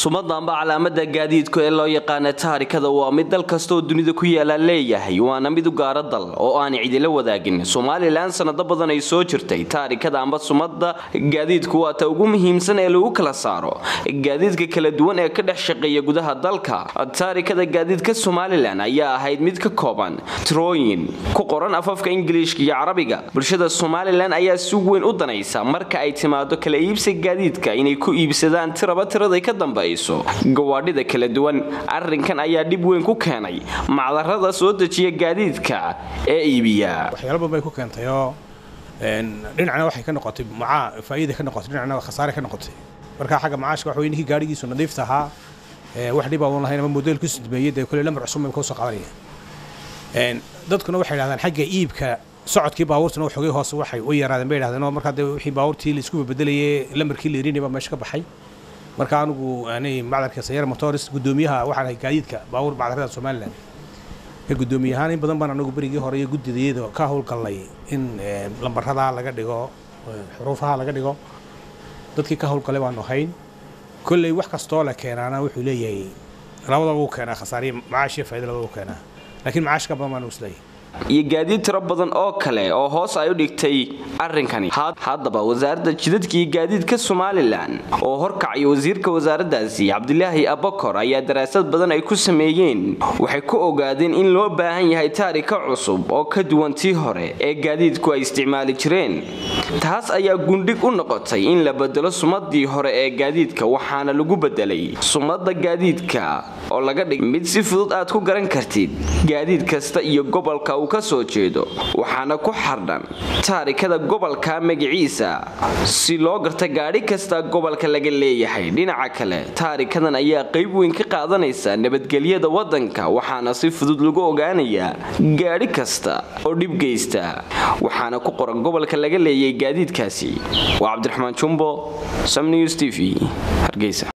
sumada amba calaamada gaadiidku ee loo yaqaana taarikada waa mid dal kastaoo dunida ku yaala leeyahay waana mid u gaara dal oo aan cidila wadaagin somalilan sanado badan ay soo jirtay taarikada amba sumada gaadiidku waa ta ugu muhiimsan ee lagu kala saaro gaadiidka kala duwan ee ka dhex shaqeeya gudaha dalka taarikada gaadiidka somalilan ayaa ahayd mid ka kooban tirooyin ku qoran afafka ingiliishka iyo carabiga bulshada somalilan ayaa si weyn u danaysa marka ay timaado kala iibsiga gaadiidka inay ku iibsadaan tiraba tiraday ka dambayso gawaadhida kala duwan arrinkan ayaa dhib weyn ku keenay macdarada soo dejiya gaadiidka ee iibiya waxyaalo badan bay ku keentayoo dhinacna waxay ka noqotay macaa faa'iida ka noqotay dhinacna khasaare ka noqotay marka xagga macaashka waxa weye ninkii gaadhigiisu nadiifta ahaa wax dhib aan lahayn ama modeel ku sidmeeyey dee kule lamar cusub bay ka soo qadanaya dadkuna waxay yidhahdaan xagga iibka socodkii baabuurtuna waxoogay hoose waxay u yaraadeen bay yidhahdeen oo markaa dee wixii baabuurtii la isku bedelayay lamarkii la irinay baa meesha ka baxay marka anigu anay macdarka sayara motors guddoomiyaha waxaan ahay gaadiidka baabuur macdarada somalilan ee guddoomiye ahaan in badan baan anagu berigii hore iyo guddidayada ka howlgalnay in lambarada laga dhigo xuruufaha laga dhigo dadkii ka howlgalay baanu ahayn kolley wax kastoo la keenaana wuxuu leeyahay labadaba u keenaa khasaariya macaash iyo faaida labadaba u keenaa laakiin macaash ka badan baanu isleeyahay iyo gaadiid tiro badan oo kale oo hoos ay u dhigtay arrinkani haddaba wasaaradda jidadka iyo gaadiidka somalilan oo horkacaya wasiirka wasaaraddaasi cabdilaahi abakor ayaa daraasad badan ay ku sameeyeen waxay ku ogaadeen in loo baahan yahay taarika cusub oo ka duwan tii hore ee gaadiidku ay isticmaali jireen taas ayaa gundhig u noqotay in la bedelo sumadii hore ee gaadiidka waxaana lagu bedelay sumada gaadiidka oo laga dhig mid si fudud aad ku garan kartid gaadiid kasta iyo gobolka ka soo jeedo waxaana ku xardhan taarikada gobolka magaciisa si loo garta gaadhi kasta gobolka laga leeyahay dhinaca kale taarikadan ayaa qayb weyn ka qaadanaysa nabadgelyada wadanka waxaana si fudud lagu ogaanayaa gaadhi kasta oo dhib geysta waxaana ku qoran gobolka laga leeyahay gaadiidkaasi waa cabdiraxmaan jumbo samnews t v hargeysa